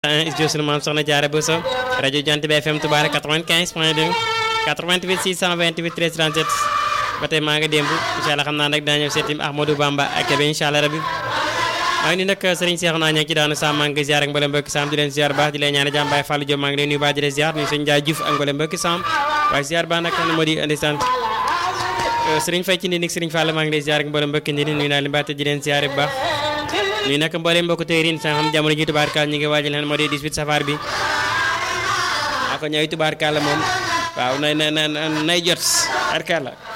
studio sunu maam soxna Jaara Bousso rajo Jant bi FM Touba 95 point 2 88 628 13 37 ba tey maa nga démb incha allah xam naa nag dina ñëw seetim Ahmadou Bamba ak Kébé incha allah rabbi maa ngi nii nag Serigne Cheikh naa ña ci daanu Sam maa ngi ziar ak mboolem mbokki Sam di leen ziar baax di leen ñaan jàmm Baye Fallou Diop maa ngi leen nuyu baax di leen ziar nuyu sëñ Ndiaye Diouf ak mboolem mbokki Sam waaye ziar baax nag moo di indi sant Serigne Faye ci nii nik Serigne Fall maa ngi leen ziar ak mboolem mbokki nii nuyu naa leen baax te di leen ziar bu baax nuyu nag mboolem mbokk téerin sa xam jamono ji tubaarkaal ñu ngi waajal leen moo di 18 safar bi ako ñooy tubaarkaal moom waaw nay nay nay jot tubaarkaal